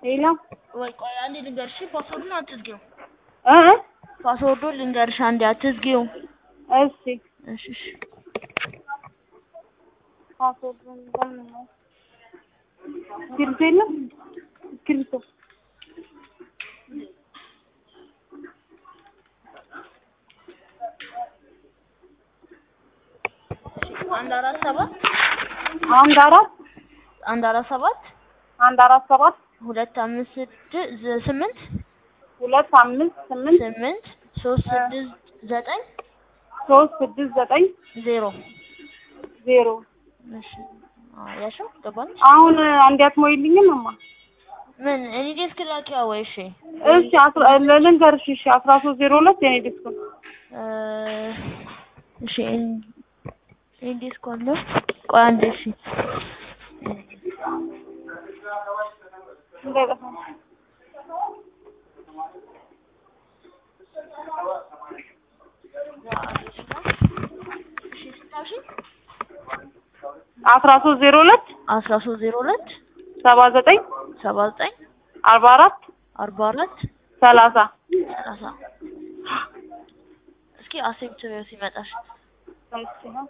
ሌላ ወይ ቆይ አንዴ ልንገርሽ፣ ፓስወርዱን አትዝጊው። እ እ ፓስወርዱን ልንገርሽ አንዴ አትዝጊው። እሺ እሺ እሺ ፓስወርዱን በምን ነው? እስክሪብቶ የለም? እስክሪብቶ አንድ አራት ሰባት አንድ አራት አንድ አራት ሰባት አንድ አራት ሰባት ሁለት አምስት ስድስት ስምንት ሁለት አምስት ስምንት ስምንት ሶስት ስድስት ዘጠኝ ሶስት ስድስት ዘጠኝ ዜሮ ዜሮ እሺ አዎ ያልሽው ገባኝ። አሁን አንዴ አትሞይልኝም እማ? ምን እኔ ዴስክ ላኪዋ ወይ? እሺ እሺ አስራ ልንገርሽ እሺ አስራ ሶስት ዜሮ ሁለት የኔ ዲስክ ነው። እ እሺ እኔ ዴስክ አለ። ቆይ አንዴ እሺ እንዳይጠፋ እሺ ስታውሺ አስራ ሶስት ዜሮ ሁለት አስራ ሶስት ዜሮ ሁለት ሰባ ዘጠኝ ሰባ ዘጠኝ አርባ አራት አርባ አራት ሰላሳ ሰላሳ እስኪ አሴፕት ሲመጣሽ እሺ ነው